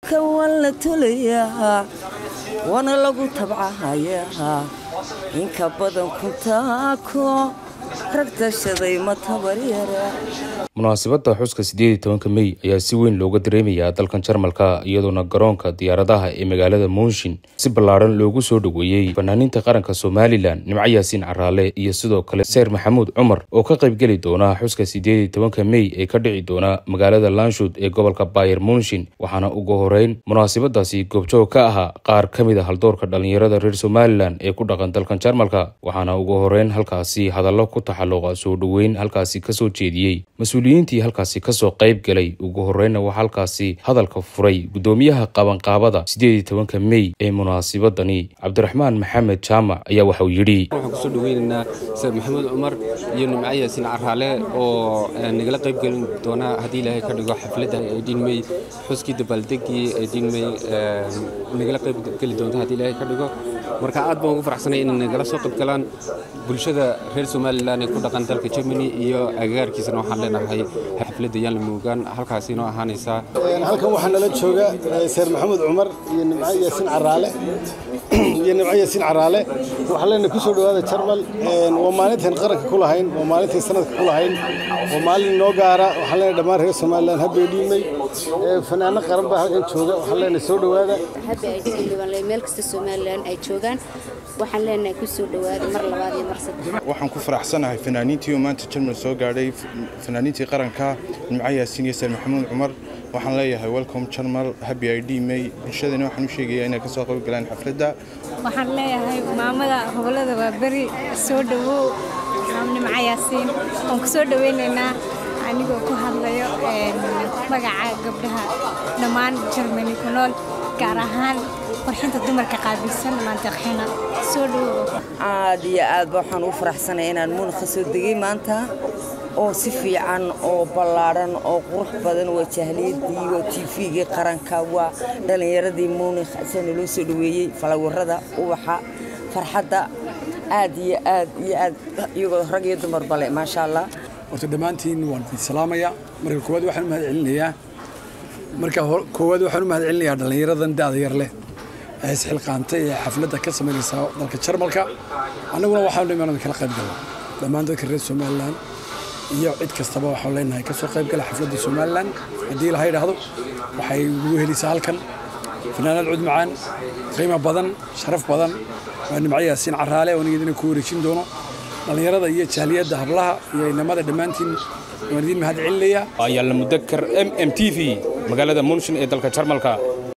dalka waa la tolayaa waana lagu tabcahayaa inka badan kuntaako rag tashaday ma tabaryara munaasabadda xuska siddeed iyo tobanka mey ayaa si weyn looga dareemayaa dalkan jarmalka iyadoona garoonka diyaaradaha ee magaalada munshin si ballaadhan loogu soo dhoweeyey fanaaniinta qaranka somalilan nimco yaasiin caraale iyo sidoo kale seer maxamuud cumar oo ka qaybgeli doona xuska siddeed iyo tobanka mey ee ka dhici doona magaalada lanshuud ee gobolka bayer munshin waxaana ugu horeyn munaasabadaasi goobjoog ka ahaa qaar ka mid a haldoorka dhallinyarada reer somalilan ee ku dhaqan dalkan jarmalka waxaana ugu horeyn halkaasi hadallo ku taxalluqa soo dhoweyn halkaasi kasoo jeediyey mas-uuliyiintii halkaasi kasoo qayb galay ugu horreynna waxaa halkaasi hadalka furay guddoomiyaha qabanqaabada siddeed iyo tobanka mey ee munaasabadani cabdiraxmaan maxamed jaamac ayaa waxauu yidhi waxaan kusoo dhaweynaynaa seer maxamuud cumar iyo nimco yaasiin caraale oo nagala qayb gelin doona haddii ilaahay ka dhigo xafladda eedhiin mey xuskii dabaaldegii eedhiin mey nagala qayb geli doonta haddii ilaahay ka dhigo marka aad baan ugu faraxsanay inay nagala soo qayb galaan bulshada reer somalilan ee ku dhaqan dalka germany iyo agagaarkiisana waxaan leenahay xafladda yaan la moogaan halkaasi inoo ahaanaysaa halkan waxaa nala jooga seer maxamuud cumar iyo nimco yaasiin caraale iyo nimco yaasiin caraale waxaan leenahay kusoo dhowaada jarmal waa maalintan qaranka ku lahayn waa maalintan sanadka ku lahayn waa maalin noo gaara waxaan leenahay dhammaan reer somalilan habay dhiimay fanaano qaran baa halkan jooga waxaan leenahay soo dhowaada habbi ay dhiimay meel kasta somalilan ay joogaan waxaan leenahay kusoo dhowaada mar labaad iyo mar saddex waxaan ku faraxsanahay fanaaniintii oo maanta jarmal soo gaadhay fanaaniintii qaranka nimco yaasiin iyo seer maxamuud cumar waxaan leeyahay welcome jarmal happy i d may bulshadana waxaan u sheegayaa inay ka soo qayb galaan xafladda waxaan leeyahay maamada gobolada waa beri soo dhowow nimco yaasiin waan ku soo dhoweynaynaa anigoo ku hadlayo magaca gabdhaha dhammaan jarmani ku nool gaar ahaan warxinta dumarka qaabilsan maantiqxina soo dhowow aad iyo aadba waxaan ugu faraxsanay inaan muunakha soo degay maanta oo si fiican oo ballaadhan oo qurux badan waa jahliyadii waa tifigii qaranka waa dhallinyaradii muunikh asaa naloo soo dhoweeyey falawarada ubaxa farxadda aad iyo aad iyo aad iyagoo rag iyo dumar bale maasha allah horta dhammaantiin waan idin salaamaya marka koowaad waxaan u mahad celinayaa marka koowaad waxaan u mahad celinayaa dhallinyaradan da'da yar leh ee isxilqaantay ee xafladda ka samaynaysa dalka jarmalka annaguna waxaanu imaanada kala qayb galno dhammaan dadka reer somalilan iyo cid kastaba waxaan leenahay ka soo qayb gala xafladda somalilan haddii laha idhaahdo waxay ugu helaysaa halkan fanaanad cud macaan qiimo badan sharaf badan waa nimco yaasiin caraale oo nigidina ku wareejin doono dhallinyarada iyo jaaliyadda hablaha iyo inamada dhammaantiin waan idiin mahad celinayaa ayaa la mudakar m m t v magaalada munshin ee dalka jarmalka